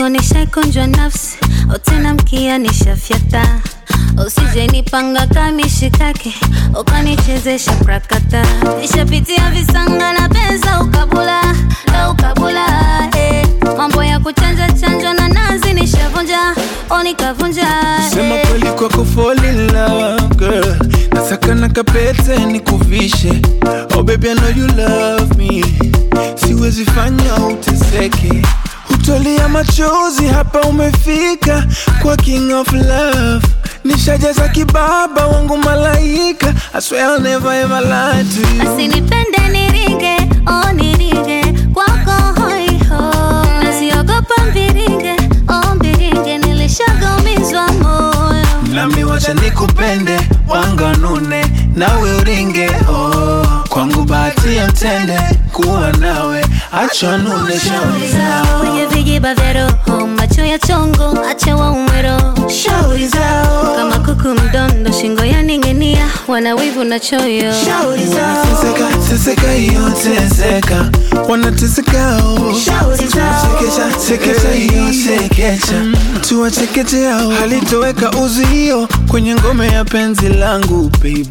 kwako nishaikunjwa nafsi otena mkia nishafyata usije nipanga kamishikake ukanichezesha prakata nishapitia visanga na pesa ukabula la ukabula eh. mambo ya kuchanja chanjwa na nazi nishavunja o nikavunja Sema eh. kweli kwako fall in love girl Nasaka na kapete nikuvishe Oh baby I know you love me Siwezi fanya uteseke Hutolia machozi hapa umefika Kwa king of love Nishajaza kibaba wangu malaika I swear I'll never ever lie to you asinipende niringe oh niringe kwako hoiho nasiogopa mbiringe oh mbiringe nilishagamizwa moyo Nami wacha nikupende wanganune nawe uringe oh. Kwangu bahati ya mtende kuwa nawe acha nune shauri zao kwenye vijiba vya roho macho ya chongo acha waume roho shauri zao kama kuku mdondo shingo ya ning'inia wana wivu na choyo shauri zao Teseka, teseka hiyo teseka wanateseka oh. Shauri zao. Sekesha, sekesha hiyo sekesha tuwachekeche hao halitoweka uzio kwenye ngome ya penzi langu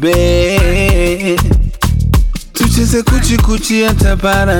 baby tucheze kuchikuchi hata para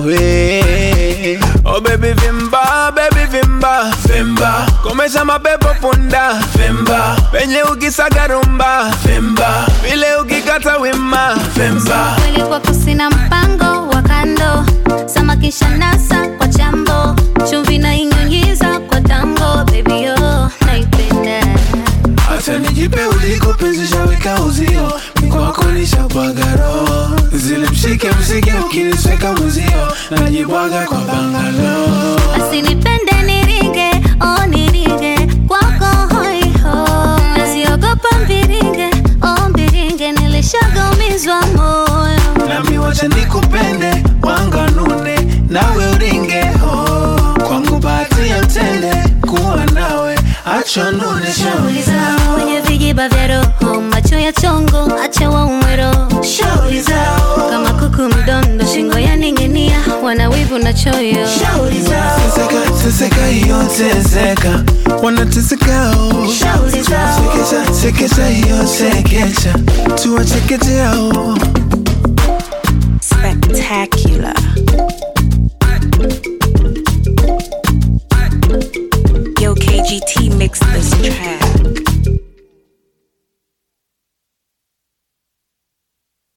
nawe oh baby vimba baby vimba vimba komesha mapepo punda vimba penye ukisaga rumba vimba vile ukikata wima vimba kweli kwako sina mpango wa kando samakisha nasa kwa chambo chumvi na inyunyiza kwa tango baby yo naipenda hata nijipe uliko penzi shaweka uzio mikwako nishabwagaro zile mshike mshike ukinisweka mwezio najibwaga kwa bangalo asinipende niringe oh niringe kwako hoiho nasiogopa mbiringe oh mbiringe nilishagamizwa moyo nami wacha nikupende wanganune nawe uringe oh. kwangu bahati ya mtende kuwa nawe acha nune shauri zao kwenye vijiba vya roho macho ya chongo acha waume roho shauri zao kama kuku mdondo shingo ya ning'inia wana wivu na choyo shauri zao teseka teseka hiyo teseka wanateseka oh. Shauri zao. sekesha sekesha hiyo sekesha tuwachekeche hao Spectacular.